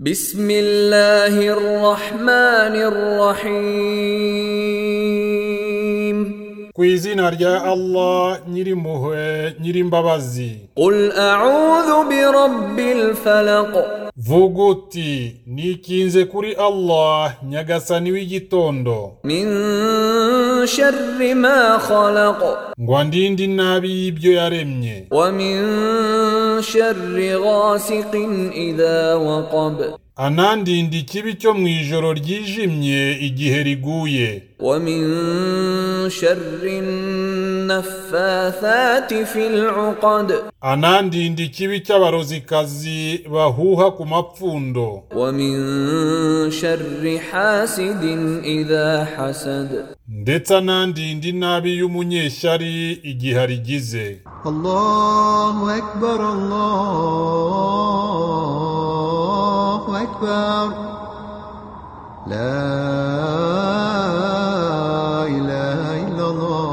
بسم الله الرحمن الرحيم ku izina rya allah nyirimpuhwe nyirimbabazi قل أعوذ برب الفلق vuga uti nikinze kuri allah nyagasani w'igitondo من شر ما خلق ngo ndinde inabi y'ibyo yaremye ومن شر غاسق إذا وقب anandinde ikibi cyo mu ijoro ryijimye igihe riguye ومن شر النفاثات في العقد anandinde ikibi cy'abarozikazi bahuha ku mapfundo ومن شر حاسد إذا حسد ndetse anandinde inabi y'umunyeshyari igihe arigize الله أكبر الله أكبر لا إله إلا الله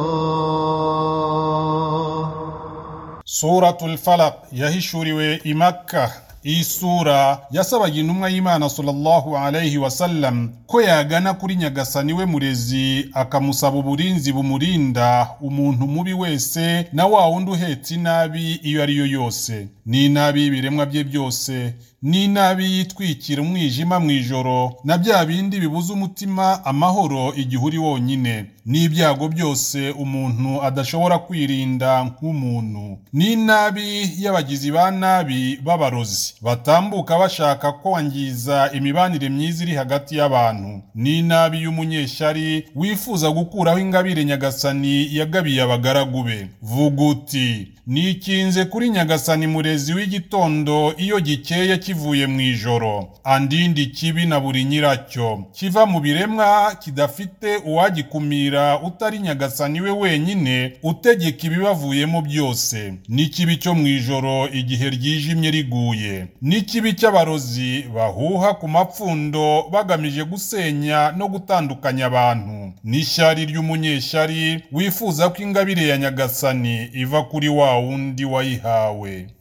suratul falaq yahishuriwe i makka iyi sura yasabaga intumwa y'imana sallallahu alayhi wasallam ko yagana kuri nyagasani we murezi akamusaba uburinzi bumurinda umuntu mubi wese na wa wundi uhetse inabi iyo ari yo yose n'inabi y'ibiremwa bye byose n'inabi yitwikira umwijima mu ijoro na bya bindi bibuza umutima amahoro igihe uri wonyine n'ibyago byose umuntu adashobora kwirinda nk'umuntu n'inabi y'abagizi ba nabi b'abarozi batambuka bashaka kwangiza imibanire myiza iri hagati y'abantu n'inabi y'umunyeshyari wifuza gukuraho ingabire nyagasani yagabiye abagaragu be vuga uti nikinze kuri nyagasani murezi w'igitondo iyo gikeye kivuye mu ijoro andindi kibi na buri nyiracyo kiva mu biremwa kidafite uwagikumira utari nyagasani we wenyine utegeka ibibavuyemo byose n'ikibi cyo mu ijoro igihe ryijimye riguye n'ikibi cy'abarozi bahuha ku mapfundo bagamije gusenya no gutandukanya abantu n'ishyari ry'umunyeshyari wifuza ko ingabire ya nyagasani iva kuri wa wundi wayihawe